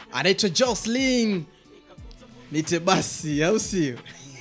anaitwa Jocelyn nite basi, au sio?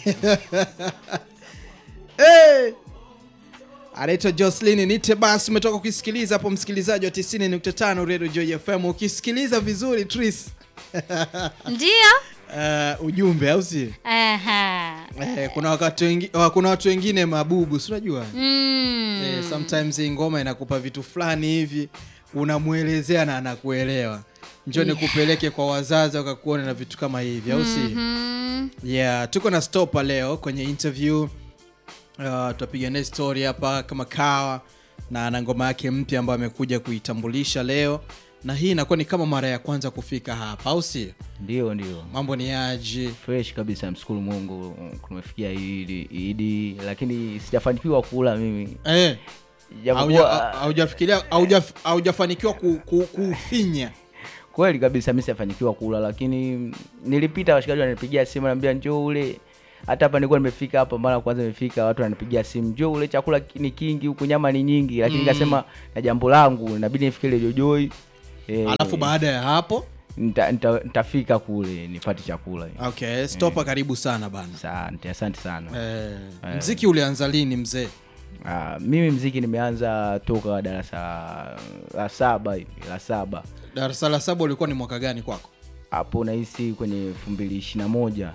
hey! anaitwa Jocelyn nite basi. Umetoka kuisikiliza hapo, msikilizaji wa 90.5 Radio Joy FM. Ukisikiliza vizuri Tris, Ndio. uh, ujumbe au sio? Aha. Eh, kuna wakati wengi, uh, kuna watu wengine mabubu, si unajua Mm. eh, sometimes hii ngoma inakupa vitu fulani hivi unamwelezea na anakuelewa. Njoo nikupeleke kwa wazazi wakakuona na vitu kama hivi, au si? Mhm. Yeah, tuko na Stopa leo kwenye interview. Uh, tutapiga naye story hapa kama kawa na ana ngoma yake mpya ambayo amekuja kuitambulisha leo, na hii inakuwa ni kama mara ya kwanza kufika hapa, au si? Ndio, ndio, Mambo ni aje? fresh kabisa. Mshukuru Mungu tumefikia Idi, Idi, lakini sijafanikiwa kula mimi, Eh, japokuwa hauja- haujafikiria hauja- haujafanikiwa ku- ku- kufinya kweli kabisa mimi sijafanikiwa kula, lakini nilipita, washikaji wananipigia simu, naambia njoo ule. Hata hapa nilikuwa nimefika hapa, mara ya kwanza nimefika, watu wananipigia simu, njoo ule, chakula ki- ni kingi huku, nyama ni nyingi, lakini nikasema na jambo langu inabidi nifike ile Jojoi eh, alafu baada ya hapo nita- nita- nitafika kule nipate chakula. okay, Stopa, karibu sana bana. Asante, asante sana. Eh, mziki ulianza lini mzee? Ah, mimi mziki nimeanza toka darasa la saba hivi la saba Darasa la saba ulikuwa ni mwaka gani kwako? hapo nahisi kwenye elfu mbili ishirini na moja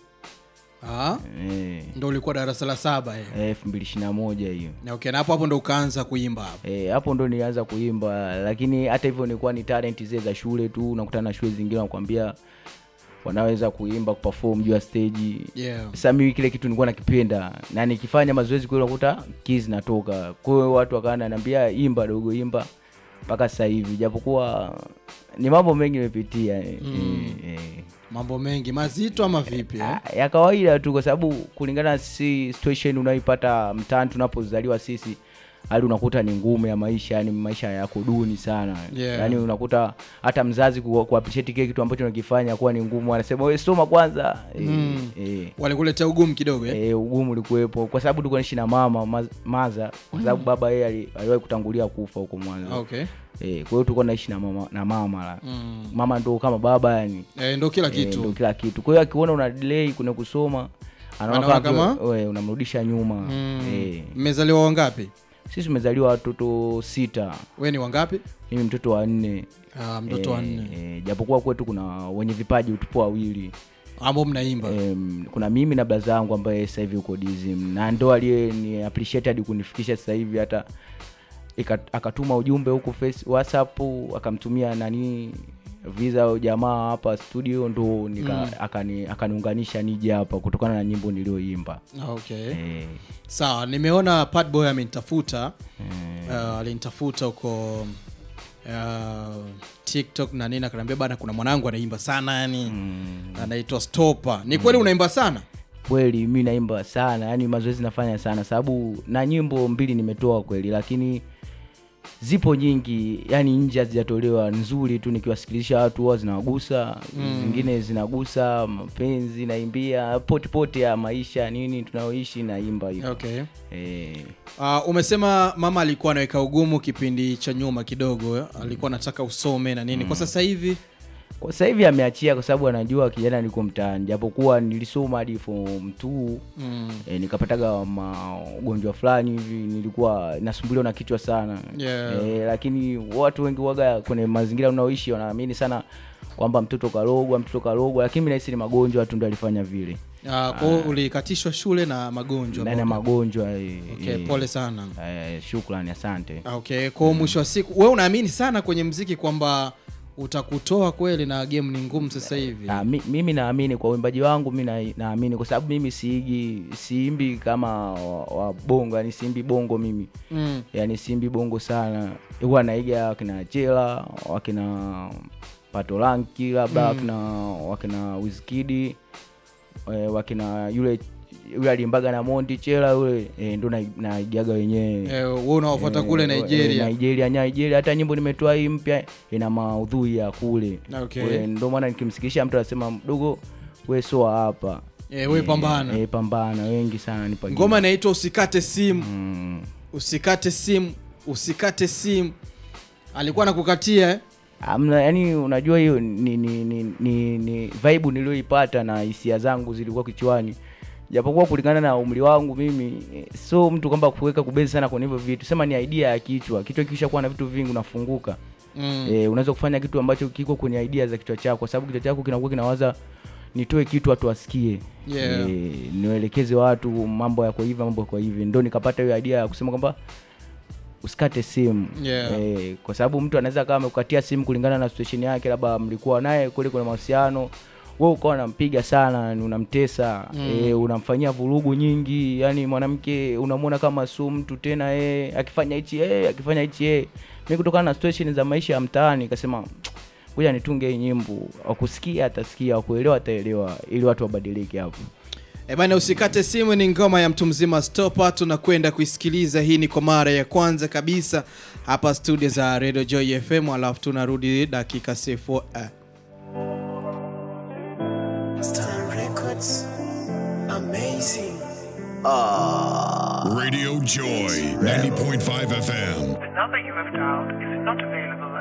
Ah, Eh, ndo ulikuwa darasa la saba eh. eh, elfu mbili ishirini na moja hiyo Na okay, na hapo hapo ndo ukaanza kuimba hapo. Eh, hapo ndo nilianza kuimba, lakini hata hivyo nilikuwa ni talent zile za shule tu, unakutana na shule zingine wanakuambia wanaweza kuimba kuperform juu ya stage. Yeah. Sasa mimi kile kitu nilikuwa nakipenda na nikifanya mazoezi kweli unakuta keys natoka. Kwa hiyo watu wakawa wananiambia imba dogo, imba mpaka sasa hivi, japokuwa ni mambo mengi nimepitia eh, eh, eh. Mambo mengi mazito ama vipi eh? Ah, ya kawaida tu, kwa sababu kulingana na si situation unayoipata mtaani tunapozaliwa sisi, hali unakuta ni ngumu ya maisha, yani maisha yako duni sana Yeah. yani unakuta hata mzazi ku, ku appreciate kile kitu ambacho unakifanya kuwa ni ngumu, anasema wewe soma kwanza eh, Mm. eh, Walikuletea ugumu kidogo eh? eh, ugumu ulikuwepo kwa sababu tulikuwa naishi na mama maz- maza, kwa sababu baba yeye ali- aliwahi kutangulia kufa huko mwanzo Okay. eh, kwa hiyo tulikuwa naishi na mama na mama la. Mm. mama ndo kama baba yani Eh, ndo kila Eh, ndo kitu. kila kitu. Kwa hiyo akiona una delay kuna kusoma anaona Anaona kama kama? wewe unamrudisha nyuma. Mm. Eh. Mmezaliwa wangapi? Sisi tumezaliwa watoto sita, We ni wangapi? mimi mtoto wa nne. Ah, mtoto wa Eh, nne eh, japokuwa kwetu kuna wenye vipaji tupo wawili. ambao mnaimba. Em, kuna mimi na blaza yangu ambaye sasa hivi uko DSM na ndo aliye ni appreciate hadi kunifikisha sasa hivi hata ika- akatuma ujumbe huku face WhatsApp akamtumia nani visa ya jamaa hapa studio ndo nika, akani, akaniunganisha nije hapa kutokana na nyimbo niliyoimba Okay. eh, Sawa, nimeona Padboy amenitafuta. eh, Uh, alinitafuta huko uh, TikTok na nini akaniambia bana kuna mwanangu anaimba sana yani mm, anaitwa Stopa. Ni kweli unaimba sana? kweli mi naimba sana yani mazoezi nafanya sana sababu na nyimbo mbili nimetoa kweli lakini zipo nyingi yani nje hazijatolewa nzuri tu nikiwasikilisha watu huwa zinawagusa zingine zinagusa mapenzi naimbia potipoti ya maisha nini tunayoishi naimba hivyo Okay. eh, Uh, umesema mama alikuwa anaweka ugumu kipindi cha nyuma kidogo, eh? alikuwa anataka usome na nini. Kwa sasa hivi kwa sasa hivi ameachia kwa sababu anajua kijana niko mtaani japokuwa nilisoma hadi form 2 mm, e, nikapataga magonjwa fulani hivi nilikuwa nasumbuliwa na kichwa sana Yeah. e, lakini watu wengi waga kwenye mazingira unaoishi wanaamini sana kwamba mtoto kalogwa mtoto kalogwa lakini mi nahisi ni magonjwa tu ndo alifanya vile uh, kwa hiyo ulikatishwa shule na magonjwa. ndani ya magonjwa e, Okay, pole sana. e, shukrani asante Okay, kwa hiyo mwisho wa siku wewe unaamini sana kwenye mziki kwamba utakutoa kweli na game ni ngumu sasa hivi. Ah, mi, mimi naamini kwa uimbaji wangu mi na- naamini kwa sababu mimi siigi siimbi kama wa, wa bongo yani siimbi bongo mimi Mm. yani simbi bongo sana huwa naiga wakina chela wakina patolanki labda wakina wakina wizkidi eh, wakina yule yule alimbaga na monti chela yule eh, ndo na- naigaga wenyewe Eh, wewe unaofuata kule Eh, Nigeria. eh, Nigeria Nigeria hata nyimbo nimetoa hii mpya ina maudhui ya kule Okay. Kule, ndo maana nikimsikisha mtu anasema mdogo we soa hapa Eh, we pambana. eh, pambana wengi sana nipa Ngoma inaitwa usikate simu, mm. usikate simu, usikate simu. Alikuwa anakukatia eh? amna yani unajua hiyo ni, ni, ni, ni, ni vibe niliyoipata na hisia zangu zilikuwa kichwani japokuwa kulingana na umri wangu mimi eh, so mtu kwamba kuweka kubezi sana kwenye hivyo vitu sema ni idea ya kichwa kichwa kisha kuwa na vitu vingi unafunguka Mm. e, unaweza kufanya kitu ambacho kiko kwenye idea za kichwa chako kwa sababu kichwa chako kinakuwa kinawaza nitoe kitu watu wasikie Yeah. e, niwaelekeze watu mambo yako hivi mambo yako hivi ndo nikapata hiyo idea ya kusema kwamba usikate simu Yeah. e, kwa sababu mtu anaweza kama amekukatia simu kulingana na situation yake labda mlikuwa naye kule kuna mahusiano wewe ukawa unampiga sana ni unamtesa mm. e, unamfanyia vurugu nyingi yani mwanamke unamwona kama su mtu tena e, akifanya hichi e, akifanya hichi e. mi kutokana na situation za maisha ya mtaani kasema kuja nitunge hii nyimbo wakusikia atasikia wakuelewa ataelewa ili watu wabadilike hapo E bana, usikate simu ni ngoma ya mtu mzima Stopa, tunakwenda kuisikiliza. Hii ni kwa mara ya kwanza kabisa hapa studio za Radio Joy FM, alafu tunarudi dakika sifo eh. Star Records. Amazing. Radio Joy 90.5 FM. The number you have dialed is not available